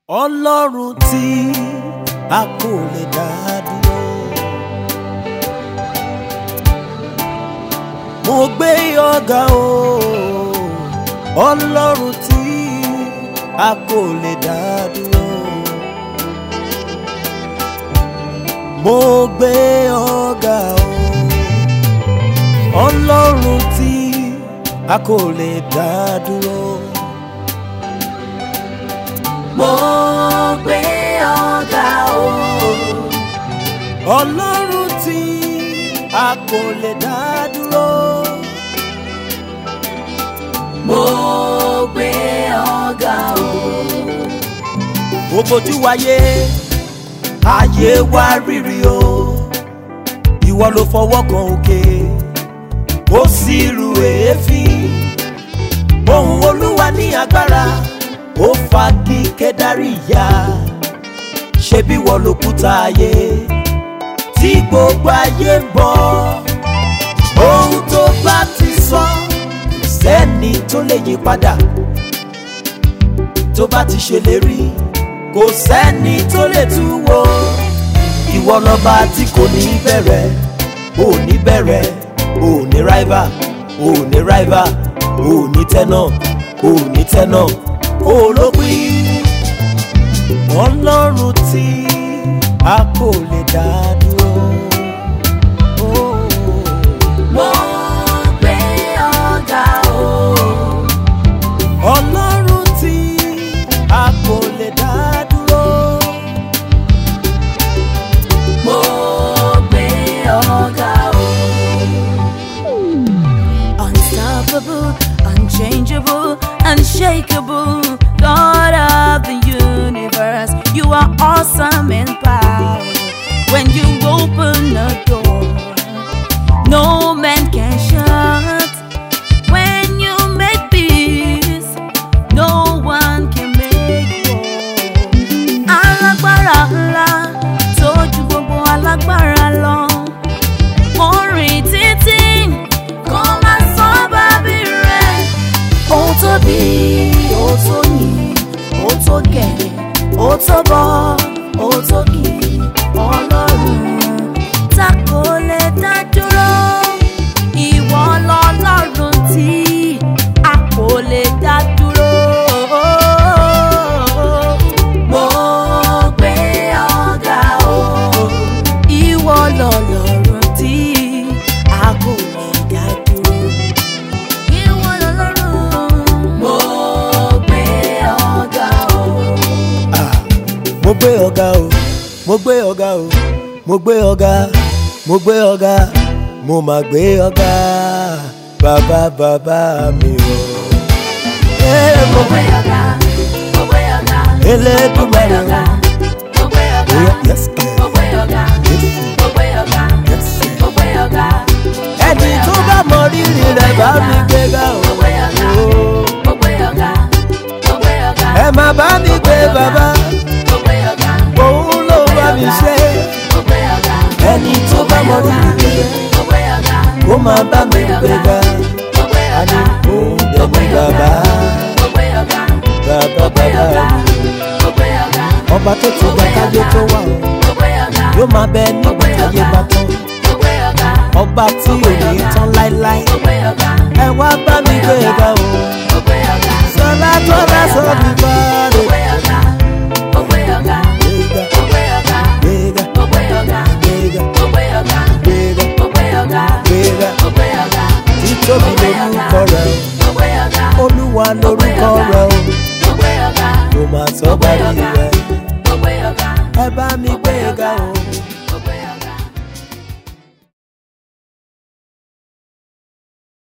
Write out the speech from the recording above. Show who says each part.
Speaker 1: ọlọ́run tí a kò lè dá dúró. mo gbé ọ̀gá o ọlọ́run tí a kò lè dá dúró. mo gbé ọ̀gá o ọlọ́run tí a kò lè dá dúró.
Speaker 2: mo gbé ọ̀gá o.
Speaker 1: ọlọ́run tí a kò lè dá dúró.
Speaker 2: mo gbé ọ̀gá o.
Speaker 1: ó bójú wáyé ayé wá rírì o ìwọ ló fọwọ́ kan òkè ó sì ru èéfín ohùn olúwa ní agbára ó fagi kédárì ya ṣebí wọ́n lòkúta ayé tí gbogbo ayé ń bọ̀ ohun tó bá ti sọ sẹ́ni tó lè yí padà tó bá ti ṣèlérí kò sẹ́ni tó lè tú wò ìwọ lọ́ba tí kò ní bẹ̀rẹ̀ ò ní bẹ̀rẹ̀ ò ní ráìvà ò ní ráìvà ò ní tẹ́nà ò ní tẹ́nà ò lópin ọlọ́run tí a kò lè dá dúró. Oh.
Speaker 2: mo gbé ọ̀gá o.
Speaker 1: ọlọ́run tí a kò lè dá dúró.
Speaker 2: mo gbé ọ̀gá o.
Speaker 3: Unstoppable, unchangeable, unshakable, God of the universe. You are awesome in power. When you open a door, no man can shut. When you make peace, no one can make war. Alágbára ńlá tó ju gbogbo alágbára lọ. Mo rìn títí kó má sọ bábí rẹ̀. Ó tóbi, ó tó yìn, ó tó gẹ̀, ó tó bọ́, ó tó kì í. Ọlọ́run tá kò lè dá dúró. Ìwọ lọ́lọ́run tí a kò lè dá dúró.
Speaker 2: mo gbé ọ̀gá o.
Speaker 3: Ìwọ lọ́lọ́run tí a kò lè dá dúró. Ìwọ lọ́lọ́run.
Speaker 2: mo gbé ọ̀gá o.
Speaker 1: Ah, mo gbé ọ̀gá o mo gbé ọ̀gá o mo gbé ọ̀gá mo gbé ọ̀gá mo máa gbé ọ̀gá bàbá bàbá mi o. Eh, mo
Speaker 2: mo gbé ọ̀gá mo gbé ọ̀gá. mo gbé
Speaker 1: Elédùmarè
Speaker 2: ọ̀gá
Speaker 1: o.
Speaker 2: mo gbé ọ̀gá.
Speaker 1: Oya, yes, eh,
Speaker 2: mo gbé ọ̀gá mo gbé ọ̀gá
Speaker 1: yes, eh.
Speaker 2: mo gbé ọ̀gá.
Speaker 1: ẹni tó bá mọ rírì rẹ̀ bá mi gbéga o.
Speaker 2: mo gbé ọ̀gá mo gbé ọ̀gá mo gbé ọ̀gá.
Speaker 1: ẹ má bá mi gbé bàbá
Speaker 2: mo gbé ọ̀gá
Speaker 1: òun ló bá mi ṣe
Speaker 2: mo gbé ọ̀gá.
Speaker 1: ẹni tó bá mọ rírì rẹ̀
Speaker 2: mo gbé ọ̀gá
Speaker 1: ó máa bá mi gbéga
Speaker 2: mo gbé
Speaker 1: àní
Speaker 2: ọ̀gá
Speaker 1: òun dẹ̀bi bàbá
Speaker 2: mo gbé ọ̀gá
Speaker 1: bàbá
Speaker 2: mo gbé ọ̀gá
Speaker 1: bàbá
Speaker 2: mo gbé ọ̀gá
Speaker 1: ọba tó ti gba kájé tó wà o
Speaker 2: mo gbé ọ̀gá
Speaker 1: yóò máa bẹ nígbà táyé bá tán
Speaker 2: mo gbé ọ̀gá
Speaker 1: ọba tí ò ní tán láéláé
Speaker 2: mo gbé ọ̀gá
Speaker 1: ẹ wá bá mi gbéga o
Speaker 2: mo gbé ọ̀gá
Speaker 1: sọlá tó bá sọ mi bá
Speaker 2: mo
Speaker 1: rè
Speaker 2: gbé ọ̀gá mo gbé ọ̀gá
Speaker 1: gbéga
Speaker 2: mo gbé ọ̀gá
Speaker 1: gbéga
Speaker 2: mo gbé ọ̀gá
Speaker 1: gbéga
Speaker 2: mo gbé ọ̀gá
Speaker 1: gbéga
Speaker 2: mo gbé ọ̀gá
Speaker 1: gbéga
Speaker 2: mo gbé ọ̀gá
Speaker 1: títóbi lórúkọ rẹ
Speaker 2: mo gbé ọ̀gá
Speaker 1: o olúwa lórúkọ rẹ o
Speaker 2: mo gbé ọ̀gá
Speaker 1: kò máa sọ bá rí rẹ
Speaker 2: mo gbé ọ̀gá.
Speaker 1: ẹ bá mi gbéga o